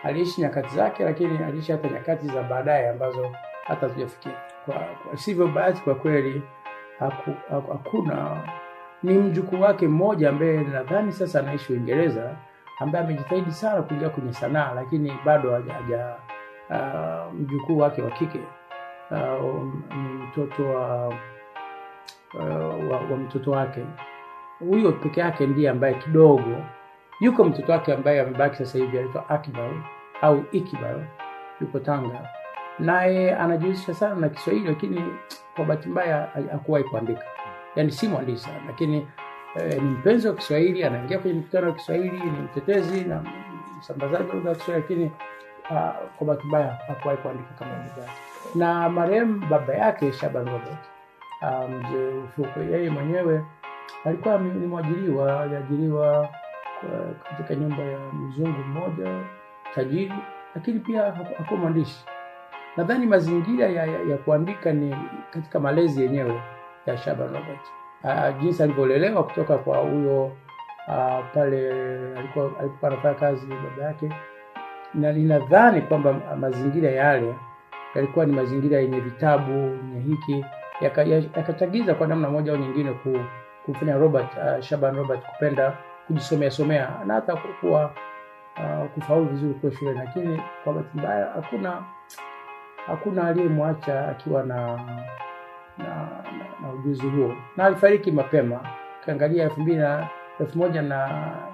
aliishi nyakati zake, lakini aliishi hata nyakati za baadaye ambazo hata hatujafikia. Kwa, kwa sivyo bahati kwa kweli haku, haku, hakuna ni mjukuu wake mmoja ambaye nadhani sasa anaishi Uingereza ambaye amejitahidi sana kuingia kwenye sanaa, lakini bado haja, haja uh, mjukuu wake wa kike uh, ni mtoto wa, uh, wa, wa mtoto wake huyo peke yake ndiye ambaye kidogo yuko mtoto wake ambaye amebaki sasa hivi anaitwa Akbar au Ikbar, yuko Tanga, naye anajihusisha sana na Kiswahili, lakini kwa bahati mbaya hakuwahi kuandika, yaani si mwandishi sana, lakini eh, ni mpenzi wa Kiswahili, anaingia kwenye mikutano ya Kiswahili, ni mtetezi na msambazaji wa lugha ya Kiswahili, lakini uh, kwa bahati mbaya hakuwahi kuandika kama lugha yake. Na marehemu baba yake Shaban Robert uh, mzee Ufukwe, yeye mwenyewe alikuwa ni mwajiriwa, aliajiriwa katika nyumba ya mzungu mmoja tajiri, lakini pia hakuwa mwandishi. Nadhani mazingira ya, ya, ya kuandika ni katika malezi yenyewe ya Shaban Robert, uh, jinsi alivyolelewa kutoka kwa huyo uh, pale alikuwa alikuwa anafanya kazi baba yake, na ninadhani kwamba mazingira yale yalikuwa ni mazingira yenye vitabu yenye hiki yakachagiza yaka kwa namna moja au nyingine ku, kumfanya Robert uh, Shaban Robert kupenda kujisomea somea na hata kuwa uh, kufaulu vizuri kwa shule, lakini kwa bahati mbaya hakuna hakuna aliyemwacha akiwa na na, na na ujuzi huo, na alifariki mapema. Ukiangalia elfu mbili na elfu moja na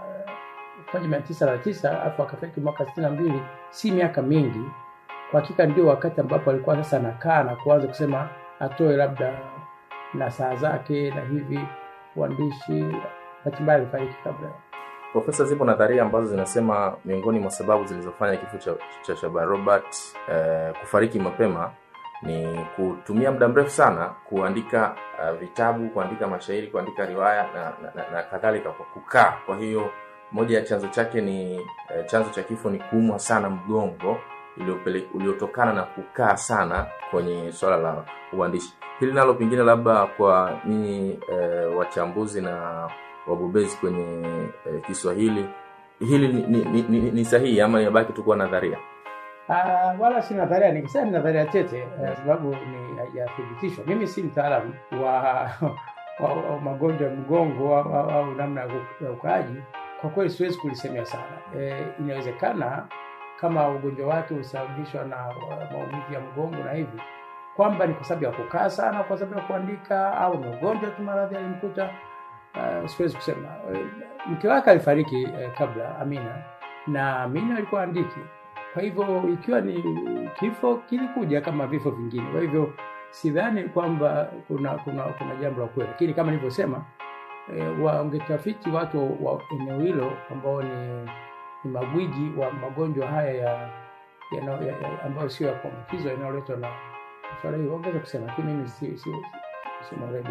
elfu moja mia tisa na tisa alafu akafariki mwaka sitini na mbili si miaka mingi. Kwa hakika ndio wakati ambapo alikuwa sasa anakaa na kuanza kusema atoe labda na saa zake na hivi uandishi hatimaye alifariki kabla. Profesa, zipo nadharia ambazo zinasema miongoni mwa sababu zilizofanya kifo cha, cha Shaban Robert eh, kufariki mapema ni kutumia muda mrefu sana kuandika uh, vitabu, kuandika mashairi, kuandika riwaya na, na, na, na kadhalika kwa kukaa. Kwa hiyo moja ya chanzo chake ni eh, chanzo cha kifo ni kuumwa sana mgongo uliotokana na kukaa sana kwenye swala la uandishi. Hili nalo pengine labda kwa nyinyi eh, wachambuzi na wabobezi kwenye eh, Kiswahili hili ni, ni, ni, ni, ni sahihi ama inabaki tu kuwa nadharia? Uh, wala si nadharia, nikisema ni nadharia tete kwa uh, sababu ni hajathibitishwa. Mimi si mtaalamu wa, wa, wa magonjwa ya mgongo au, au, au namna ya ukaaji. Kwa kweli siwezi kulisemea sana. E, inawezekana kama ugonjwa wake husababishwa na maumivu ya mgongo na hivi kwamba ni kwa sababu ya kukaa sana, kwa sababu ya kuandika, au ni ugonjwa tu, maradhi alimkuta. Uh, siwezi kusema. Mke wake alifariki eh, kabla Amina, na Amina alikuwa andiki. Kwa hivyo ikiwa ni kifo kilikuja kama vifo vingine, kwa hivyo sidhani kwamba kuna kuna kuna jambo la kweli, lakini kama nilivyosema, eh, wangetafiti watu wa eneo hilo ambao ni, ni magwiji wa magonjwa haya ya, ya, ya, ya ambayo sio ya kuambukizwa yanayoletwa na swala hili, wangeweza kusema, lakini mimi si si si mweledi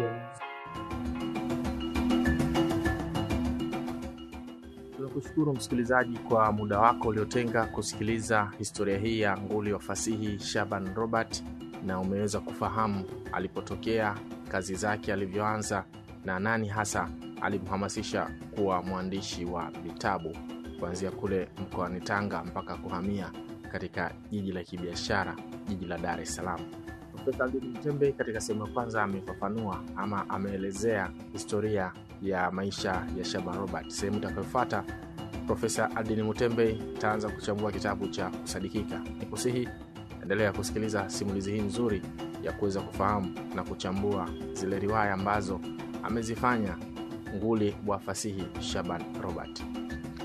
Tunakushukuru msikilizaji kwa muda wako uliotenga kusikiliza historia hii ya nguli wa fasihi Shaban Robert, na umeweza kufahamu alipotokea, kazi zake alivyoanza, na nani hasa alimhamasisha kuwa mwandishi wa vitabu kuanzia kule mkoani Tanga mpaka kuhamia katika jiji la kibiashara, jiji la Dar es Salaam. Profesa Aldini Mtembe katika sehemu ya kwanza amefafanua ama ameelezea historia ya maisha ya Shaban Robert. Sehemu itakayofuata Profesa Aldini Mutembe itaanza kuchambua kitabu cha Kusadikika. Ni kusihi endelea kusikiliza simulizi hii nzuri ya kuweza kufahamu na kuchambua zile riwaya ambazo amezifanya nguli wa fasihi Shaban Robert.